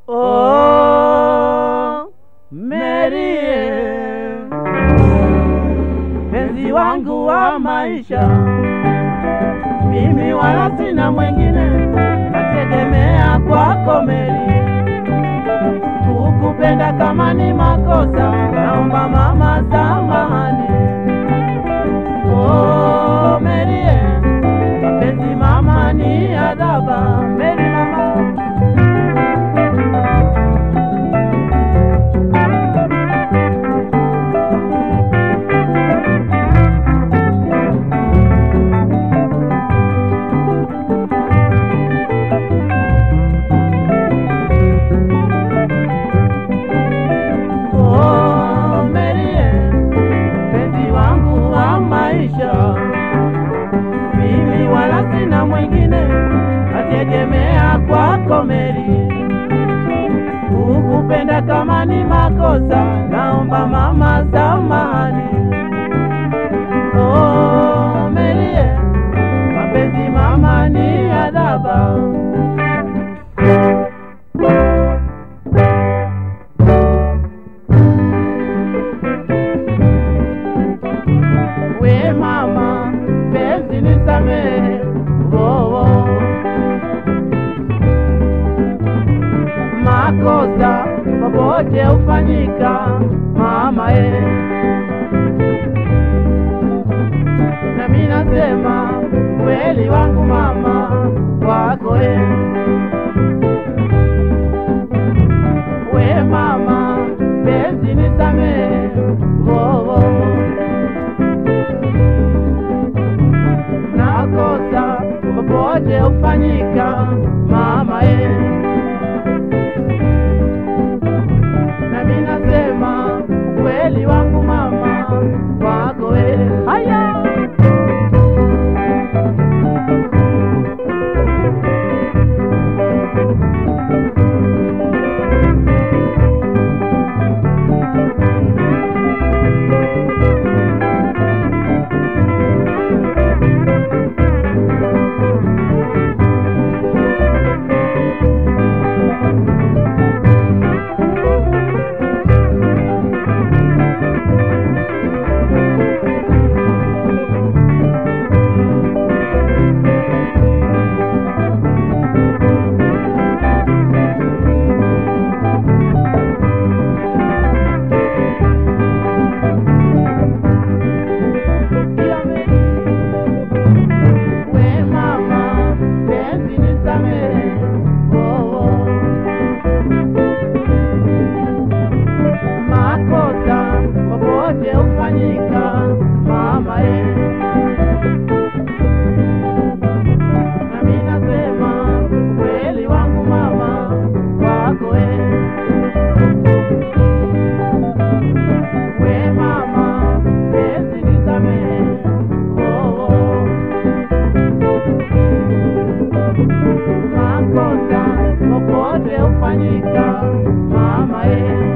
Oh, Merie, penzi wangu wa maisha, mimi wala sina mwengine, nategemea kwako Meri. Kukupenda kama ni makosa, naomba mama samahani. Oh, Merie, mapenzi mama ni adhaba, Meri mama Oh, Merie, mpenzi wangu wa maisha, mimi wala sina mwingine, nategemea kwako Meri. Kukupenda kama ni makosa, naomba mama samahani. Oh, Merie, mapenzi mama ni adhaba. we mama penzi nisamehe oh, oh. makosa popote hufanyika mama e nami nasema kweli wangu mama wako e we mama penzi nisamehe oh, oh. nakosa popote hufanyika mama e nami nasema kweli wangu mama wako e haya we mama penzi nisamehe oh, oh. makosa popote hufanyika mama e nami nasema kweli wangu mama wako e we mama penzi nisamehe oh, oh. makosa popote hufanyika mama e